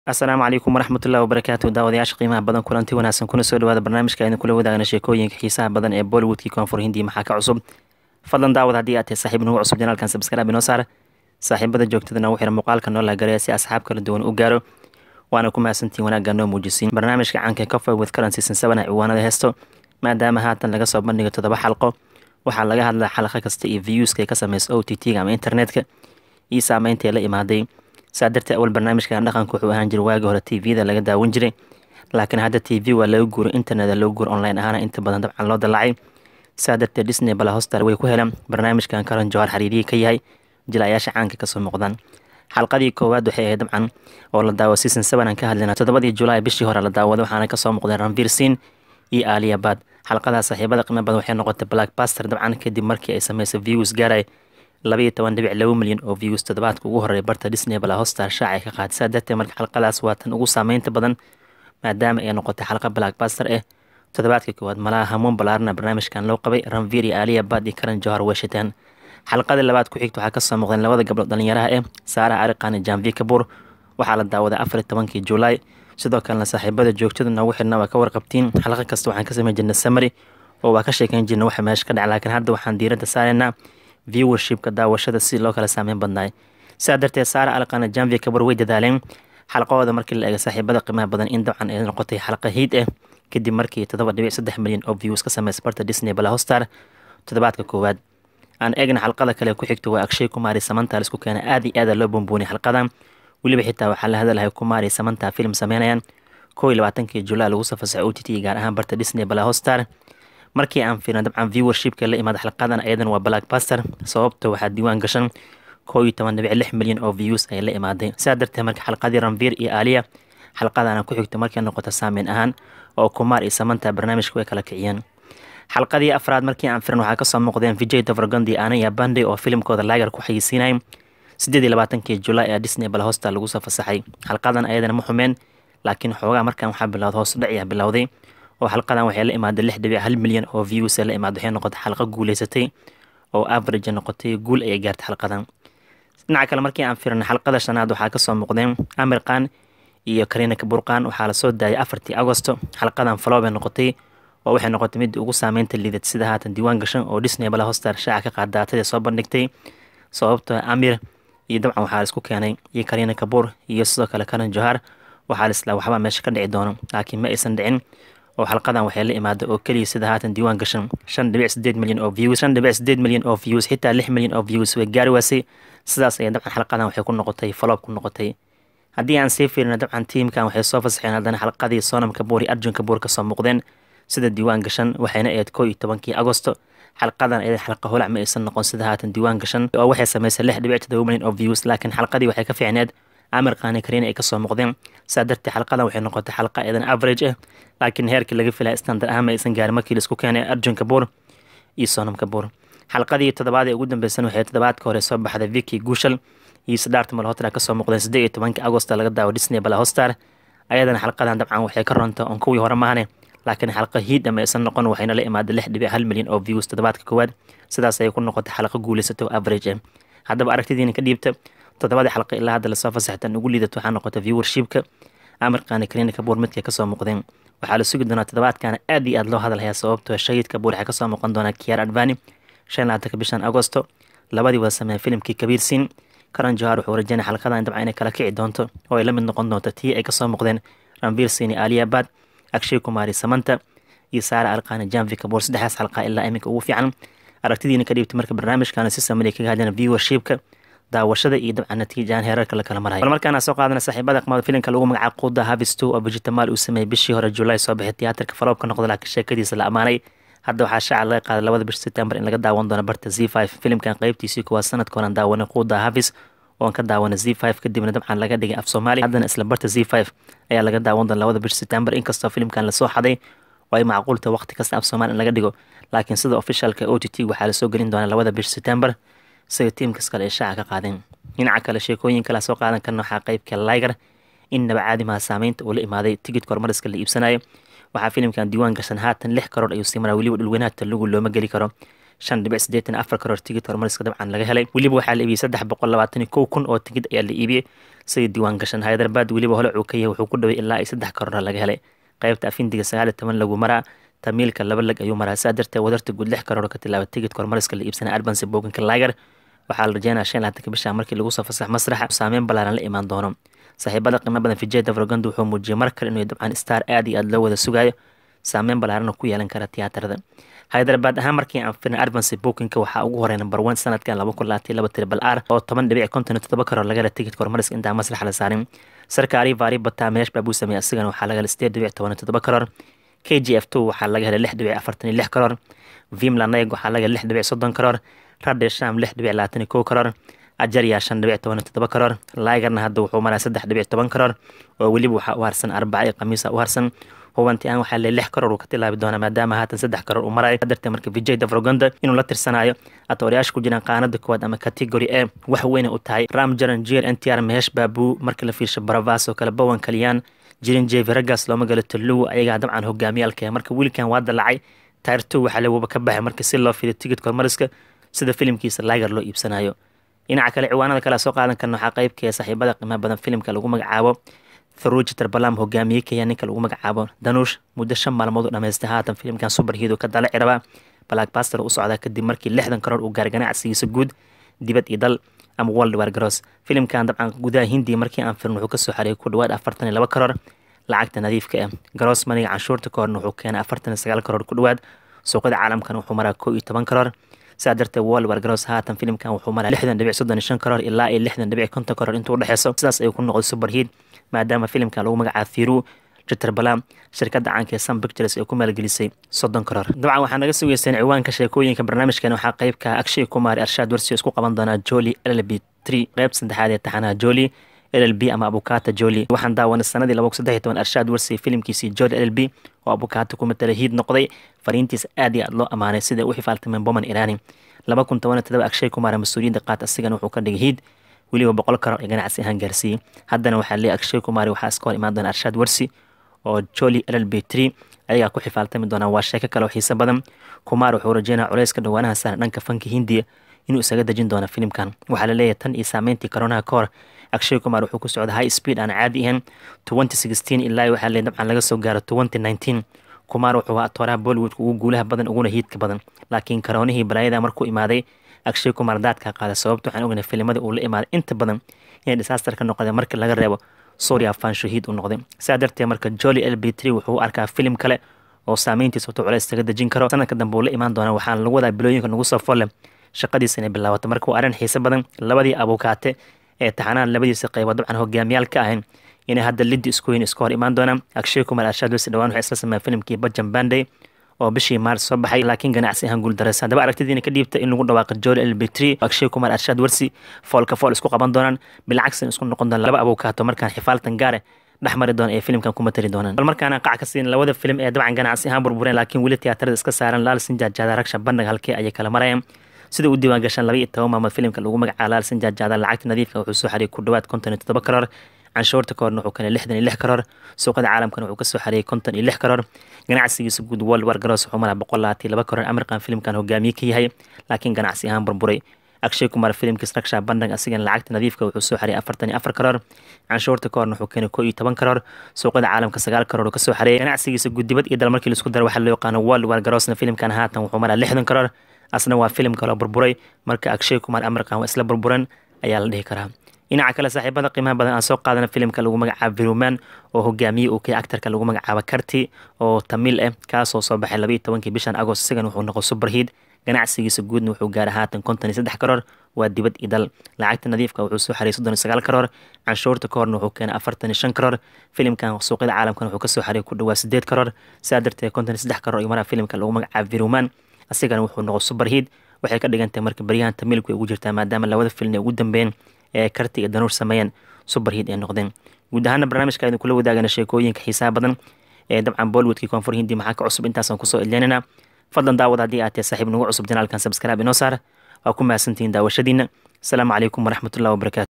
asalaamu calaykum waraxmatullahi wabarakaatu daawadayaasha qiimaha badan kulanti wanaagsan kuna soo dhawaada barnaamijka aynu kula wadaagna sheekooyinka xiisaha badan ee bollywoodkii koonfur hindiya maxaa ka cusub fadlan daawad haddii aad tahay saaxiib nagu cusub janaalkan sabskrab inoo saar saaxiibada joogtadana u xira muuqaalka noo laagareya si asxaab kala duwan u gaaro waana ku mahadsantiin wanaagga noo muujisiin barnaamijka caanka cofer with currency seven ciwaanada heesto maadaama haatan laga soo bandhiga toddoba xalqo waxaa laga hadlaa xalaqo kasta iyo viewska ka sameysa o t t-ga ama internetka iyo saameyntae la imaaday saa darteed awal barnaamijkan dhaqanka wuxuu ahaan jiray waagii hore t v-da laga daawan jiray laakiin hadda t v waa laga guuray internet loo guuro online ahaana inta badan dabcan loo dallacay saa darteed disney bala hostar way ku heleen barnaamijkan karan jawhar xariiriyii ka yahay jilayaasha caanka kasoo muuqdaan xalqadii koowaad waxay ahayd dabcan oo la daawo season seven aan ka hadlayna toddobadii julaay bishii hore la daawada waxaana kasoo muuqdeen ranvir sin iyo aliyabad xalqadaa saaxiibada qiimo badan waxay noqotay blackbaster dabcan kadib markii ay sameysay views gaaray labaiyo toban dhibic laba milyan oo views toddobaadka ugu horreeya barta disney bala hostar shaacay ka qaatay saa darteed marka xalqadaas waa tan ugu saameynta badan maadaama ay noqotay xalqa blackbaster eh toddobaadka koowaad malaha hamuun balaarna barnaamijkan loo qabay ranvir iyo aliya bad iyo karan johar weeshataan xalqadii labaad ku xigta waxaa kasoo muuqdeen labada gabdhood dhalinyaraha eh saara ariqan iyo janvi kabur waxaa la daawaday afar iyo tobankii julaay sidoo kalena saaxiibada joogtada noogu xidhna waa ka warqabtiin xalqa kasta waxaan ka sameyn jirnay samary oo waa ka sheekeyn jirna waxa meesha ka dhaca laakiin hadda waxaan diiradda saaraynaa viewershipka daawashada si loo kala saameyn badnaay sidaa darteed saara alqana janvi kabur way dadaaleen xalqahooda markii la eega saaxiibada qiimaha badan in dabcan ay noqotay xalqa hiid ah kadib markii toddoba dhibic saddex milyan oo views ka sameysay barta disney bala hostar toddobaadka koowaad aan eegna xalqada kale ku xigto waa akshay kumaari samanta laisku keenay aada iyo aada loo bumbuuniyay xalqadan weliba xitaa waxaa la hadalahay kumaari samanta film sameynayaan kow iyo labaatankii julaay lagu soo fasaxay o t t gaar ahaan barta disney bala hostar markii aan fiirna dabcan viewershipka la imaada xalqadan ayadan waa blackbaster sababta waxaa diiwaan gashan kow iyo toban dhibic lix milyan oo views ay la imaaday sidaa darteed marka xalqadii ranvir iyo aliya xalqadana ku xigta markay noqoto saameyn ahaan oo kumaar iyo samanta barnaamijka way kala kiciyeen xalqadii afraad markii aan firan waxaa kasoo muuqdeen vijay davragandi anaya bande oo filimkooda laagar ku xayeysiinayay sideed iyo labaatankii julaay ee disney bala hosta lagu soo fasaxay xalqadan ayadana ma xumeen laakiin xoogaa markan waxaa bilowda hoos dhaciya bilowday oo xalqadan waxay la imaaday lix dhibic hal milyan oo views la imaada waxay noqotay xalqa guuleysatay oo average noqotay guul ayay gaartay xalqadan dhinaca kale markii aan firan xalqada shanaad waxaa kasoo muuqdeen amir khan iyo karina kaburqan waxaa lasoo daayay afartii agosto xalqadan falow bay noqotay oo waxay noqotay midii ugu saameynta liidad sida haatan diiwaan gashan oo disney bala hostar shaaca ka qaad daatadii soo bandhigtay sababtoo amir iyo dabcan waxaa laisku keenay iyo karina kabuur iyo sidoo kale karan johar waxaa laislaa waxbaa meesha ka dhici doono laakiin ma aysan dhicin oo xalqadan waxay la imaaday oo keliya sida haatan diiwaan gashan shan dhibic sideed milyan oo views shan dhibic sideed milyan oo views xitaa lix milyan oo views way gaari waasay sidaas ayay dabcan xalqadan waxay ku noqotay faloob ku noqotay haddii aan sii fiirina dabcan tiimkan waxay soo fasaxeen haddana xalqadii sonam kabuur iyo arjun kabuur kasoo muuqdeen sida diiwaan gashan waxayna ahayd kow iyo tobankii agosto xalqadan ayada xalqa holac ma aysan noqon sida haatan diiwaan gashan oo waxay sameysay lix dhibic todoba milyan oo views laakiin xalqadii waxay ka fiicneed amir kaani kariina ay kasoo muuqdeen saa darteed xalqadan waxay noqotay xalqa eedan average ah laakiin heerkii laga filaya standard ahaan ma aysan gaarin markii laisku keenay arjun kabuur iyo sonam kabuur xalqadii toddobaad ee ugu dambeysan waxay toddobaadka hore soo baxday viki guushal iyo sidaarta malhotra kasoo muuqdeen siddeed iyo tobankii agosta laga daawo disney bala hostar ayadana xalqadan dabcan waxay ka ronta oon kuwii hore maahane laakiin xalqa hiid ama aysan noqon waxayna la imaaday lix dhibic hal milyan oo views toddobaadka koowaad sidaas ayay ku noqotay xalqa guuleysatay oo average ah haddaba aragtidiina ka dhiibta toddobadii xalqa ilaa hadda lasoo fasaxtan ugu liidato waxaa noqotay viewershipka amarkaani kariina kabuur midkay kasoo muuqdeen waxaa la sugi doonaa toddobaadkana aad iyo aad loo hadalhayaa sababtoo shahid kabuur waxay kasoo muuqan doonaa kiyaar advani shan labaatanka bishan agosto labadii wada sameeya filimkii kabiir siin karan johar wuxuu rajeynaya xalqadan dabcan inay kala kici doonto oo ay la mid noqon doonto tii ay kasoo muuqdeen ranvir sin iyo aliyabad akshay kumaari samanta iyo saara alqaani janvi kabuur saddexdaas xalqa ilaa iminka ugu fiican aragtidiina ka dhiibtay marka barnaamijkana si samaliya kaga hadlana viewershipka daawashada iyo dabcan natiijaan heerarka la kala marayo bal markaana soo qaadana saaxiibada qamada filimka lagu magacaabo quuda havis two oo vegetamal uu sameeyey bishii hore julaay soo baxay tiyaatarka faloobka noqda laakiin sheekadiisa la amaanay hadda waxaa shaaca laga qaaday labada bish september in laga daawan doono barta z five filimkan qeybtiisii kuwaa sanadka horan daawanay quuda havis oon ka daawanay z five kadibna dabcan laga dhigay af soomaaliya haddana isla barta z five ayaa laga daawan doona labada bish september inkastoo filimkan lasoo xaday oo ay macquulta waqti kasta af soomaaliya in laga dhigo laakiin sida officialka o t t waxaa lasoo gelin doonaa labada bish september sida tiimkas kale ay shaaca ka qaadeen dhinaca kale sheekooyin kala soo qaadan karna waxaa qeybka liger in naba caadimaha saameynta uu la imaaday tigidka hormariska la iibsanayo waxaa filimkan diiwaan gashan haatan lix karoor ayuu sii maraa weliba dhulweynaha talugu looma geli karo shan dhibic siddeetan afar karoor tigid hormariska dabcan laga helay weliba waxaa la iibiyey saddex boqol labaatan iyo kow kun oo tigid ayaa la iibiyey sidii diiwaan gashan hyderabad weliba hole uu ka yahay wuxuu ku dhaway ilaa ay saddex karoora laga helay qaybta afindiga sagaal iyo toban lagu maraa tamiilka laba lag ayuu maraa saa darteed wadarta guud lix karoor ka tilaaba tigidka hormariska la iibsanay arbansi booganka laagar waxaa la rajeynaya shan laatanka bisha markii lagu soo fasax masraxa saameyn ballaaran la imaan doono saaxiibada qiimo badan vijay davrogando wuxuu muujiyey mar kale inuu dabcan star aad iyo aad loo wada sugayo saameyn ballaarana ku yeelan kara tiyaatarada hyderabad ahaan markii aan firin arbansi bookinka waxaa ugu horey number one sanadkan laba kun labaatan laba tribal r oo toban dhibic konton iyo toddoba karoor laga hela tigidka hormariska intaan masraxa la saarin sarkaari vaari bataa meesh baabuu sameeyey asigana waxaa laga helay sideed dhibic toban iyo toddoba karoor k g f two waxaa laga helay lix dhibic afartan iyo lix karoor vimlaneg waxaa laga helay lix dhibic soddon karoor radhe sham lix dhibic labaatan iyo kow karoor ajarya shan dhibic toban iyo toddoba karoor laigarna hadda wuxuu maraa saddex dhibic toban karoor oo weliba waxaa u harsan arbaca iyo khamiisa u harsan hubanti aan waxaa le lix karoor uu ka tilaabi doonaa maadaama haatan saddex karoor uu marayo dartee marka vijay davrogonda inuu la tirsanayo atoorayaasha ku jiraan qaanada koowaad ama category e wax weyna u tahay ram jaran jier n t r mehesh baabuu marka la fiirsho baravas oo kale bowan kaliyaan jirin jevi raggaas looma galo talow ayagaa dabcan hogaamiyaalka marka wiilkan waa dalacay tayrto waxaa lewaba ka baxay marka si loo fiday tigidka hormariska sida filimkiisa laagar loo iibsanayo dhinaca kale ciwaanada kale soo qaadan karna waxaa qeybkee saaxiibada qiimaha badan filimka lagu magacaabo tharuji tarbalam hogaamiye kaya ninka lagu magacaabo danuush muddo shan maalmood u dhamaystay haatan filimkan superhido ka dalaci rabaa blackbaster u socdaa kadib markii lixdan karoor uu gaaray ganacsigiisa guud dibad iyo dal ama world war garoos filimkan dabcan gudaha hindiya markii aan firin wuxuu kasoo xareeyay ku dhawaad afartan iyo laba karoor lacagta nadiifka ah garoos maniga canshuurta ka horna wuxuu keenay afartan iyo sagaal karoor ku dhawaad suuqyada caalamkana wuxuu maraa kow iyo toban karoor sidaa darteed world war garoos haatan filimkan wuxuu maraa lixdan dhibic soddon iyo shan karoor ilaa iyo lixdan dhibic konton karoor intuu udhexeyso sidaas ayuu ku noqday superheat maadaama filimkan lagu magacaabo thiru jiterbalam shirkadda caanka ee sun pictures ee ku maalgelisay soddon karoor dabcan waxaa naga sugeyseen ciwaanka sheekooyinka barnaamijkan waxaa qeybka akshay kumar arshaad warsi isku qaban doonaa joli llb tree qeyb saddexaad ee taxanaha joli llb ama abukata joli waxaan daawanay sanadii laba kun saddex iyo toban arshaad warsi filimkiisii joli llb oo abukata ku matala hiid noqday fariintiisa aad iyo aad loo amaanay sida u xifaaltameen boman irani laba kun toban iyo todoba akshay kumar mas-uuliyadda qaat asigana wuxuu ka dhigay hiid weliba boqol karoor ee ganacsi ahaan gaarsiiyey haddana waxaa leeyahy akshay kumari waxaa iska hor imaan doona arshaad warsi oo joli llb tree ayagaa ku xifaaltami doonaa waa sheeko kale oo xiise badan kumar wuxuu rajeynaya culeyska dhowaanaha saaran dhanka fanka hindiya inuu isaga dejin doono filimkan waxaa la leeyahay tan iyo saameyntii koronaha ka hor akshay kumar wuxuu ku socda high speed aan caadi ahayn twenty sixteen ilaa waxaa leeyahy dabcan laga soo gaaro twenty nineteen kumar wuxuu ahaa tooraha bollywoodka ugu guulaha badan uguna hiidka badan laakiin karoonihii balaayada markuu imaaday akshay kumar daadka qaada sababta waxaan ognay filimada uu la imaaday inta badan inay disaster ka noqdeen marka laga reebo suuriya fan shahiid u noqday sidaa darteed marka joli lb tree wuxuu u arkaa filim kale oo saameyntiisa wato culeys taga dejin karo sanadka dambe uu la imaan doonaa waxaana lagu wadaa bilooyinka nagu soo folle shaqadiisa inay bilaabato marka waa arrin xiise badan labadii abukaate ee taxanaha labadiisa qaybood dabcan hogaamiyaal ka ahayn inay hadda liddi isku weyn iska hor imaan doonaan akshay kumar arshaad wesi dhawaan waxay isla sameeyeen filimkii bajan banday oo bishii maars soo baxay laakiin ganacsi ahaan guuldareysa haddaba aragtidiina ka dhiibta in lagu dhawaaqo joli lb tree akshay kumar arshaad warsi foolka fool isku qaban doonaan bilcagsin isku noqon doonaan laba abukaato markaan xifaaltan gaare dhex mari doona ee filimkan kuma tari doonaan bal markaana qac ka siin labada filim ee dabcan ganacsi ahaan burbureen laakiin weli tiyaatarada iska saaran laal sinjaajaada ragsha bandhig halkee ayay kala marayaan sida u diiwaan gashaan laba iyo toban maalmood filimka lagu magacaabo laal sinjaajaada lacagta nadiifka wuxuu soo xariyay ku dhawaad konton iyo toddoba karoor canshuurta ka horna wuxuu keenay lixdan iyo lix karoor suuqada caalamkana wuxuu kasoo xareeyay konton iyo lix karoor ganacsigiisa guud world war garoos wuxuu maraa boqol labaatan iyo laba karoor amarkan filimkan hogaamiye ka yahay laakiin ganacsi ahaan burburay akshay kumar filimkiis ragsha bandhig asigana lacagta nadiifka wuxuu soo xareeyay afartan iyo afar karoor canshuurta ka horna wuxuu keenay koo iyo toban karoor suuqada caalamka sagaal karoor uu kasoo xareeyay ganacsigiisa guud dibad iyo dal markii laisku daro waxaa loo yaqaano world war garoosna filimkan haatan wuxuu maraa lixdan karoor asna waa filim kaloo burburay marka akshay kumar amarkan waa isla burburan ayaa la dhihi karaa dhinaca kale saaxiibada qiimaha badan aan soo qaadana filimka lagu magacaabo viruman oo hogaamiye uu kay actarka lagu magacaabo karti oo tamil ah kaasoo soo baxay labaiyo tobankii bishan agost isagan wuxuu noqo superheat ganacsigiisa guudna wuxuu gaaray haatan konton iyo saddex karoor waa dibad iyo dal lacagta nadiifka wuxuu soo xariyay soddon iyo sagaal karoor canshuurta ka horna wuxuu keenay afartan iyo shan karoor filimkan suuqyada caalamkana wuxuu kasoo xariyay ku dhawaa sideed karoor sidaa darteed konton iyo saddex karoor iyo maraa filimka lagu magacaabo viruman asigana wuxuu noqo superheat waxay ka dhigantahay marka baryahan tamilku ay ugu jirtaa maadaama labada filin ay ugu dambeeyeen ee karti iyo danuur sameeyeen superheat ay noqdeen guud ahaana barnaamijka aynu kula wadaagana sheekooyinka xiisaha badan ee dabcan bollywoodkii koonfur hindi maxaa ka cusub intaasaan kusoo edleynana fadlan daawad haddii aad tahay saaxiib nagu cusub janaalkan sabskraaib inoo saar waa ku mahadsantihiin daawashadiina asalaamu calaykum waraxmatullahi wabarakatu